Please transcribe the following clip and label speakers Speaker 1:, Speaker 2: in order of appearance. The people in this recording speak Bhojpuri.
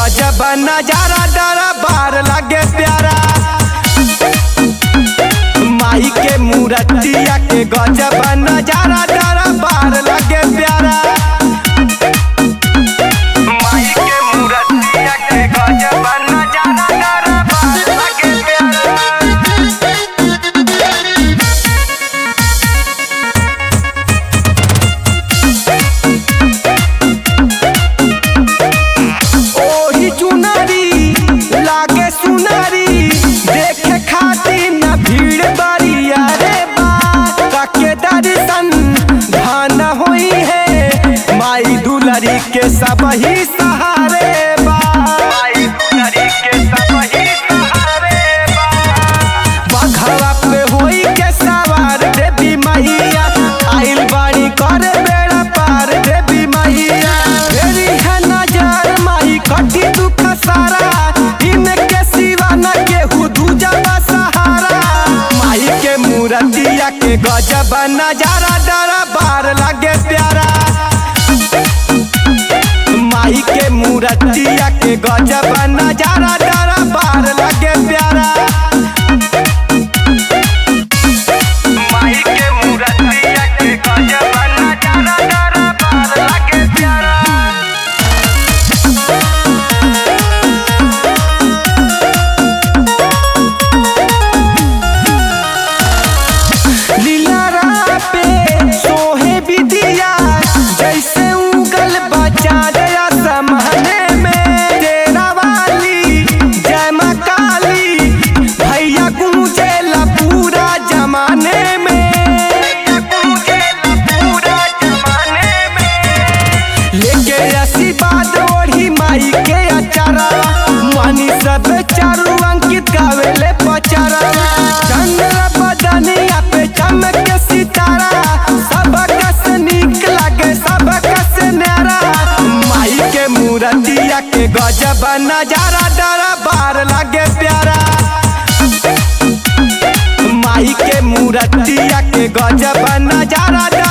Speaker 1: गजब नजारा डरा बार लगे प्यारा माई के मूर्तिया के गजब नजारा डरा बार लगे प्यारा माई के मूर्तिया के गजब नजारा डरा बार लगे प्यारा ओही चुनरी लागे सुनरी देखे खातिर न भीड़ बरिया रे बा काके दर्शन धान होई है माई दुलरी के सब ही सहारे बा माई दुलरी के सब ही सहारे बा बघवा पे होई के सवार देवी मैया आइल बाड़ी कर बेड़ा पार देवी मैया फेरी है नजर माई कटी दुख सारा इनके सिवा न केहू दूजा बा सहारा माई के मूर्तिया के गजब नजारा डरा बार लगे प्यारा माई के मूर्तिया के गजब नजारा डरा बार लगे प्यारा माई के मूर्तिया के गजब नजारा डरा बार लगे प्यारा लीलारा पे सोहे विदिया जैसे उगल बचा दया समहने में तेरा वाली जय माँ काली भैया गूंजेला पूरा जमाने में गूंजेला पूरा जमाने में लेके आशीर्वाद ओढ़ी माई के अचारा मानी सब चारू अंकित गावेले पचारा चंद्र बदनिया पे चमक सितारा सब कस नीक लागे सब कस न्यारा माई के मूर्तिया के गजब नजारा डरा बार लागे प्यारा माई के मूर्तिया के गजब नजारा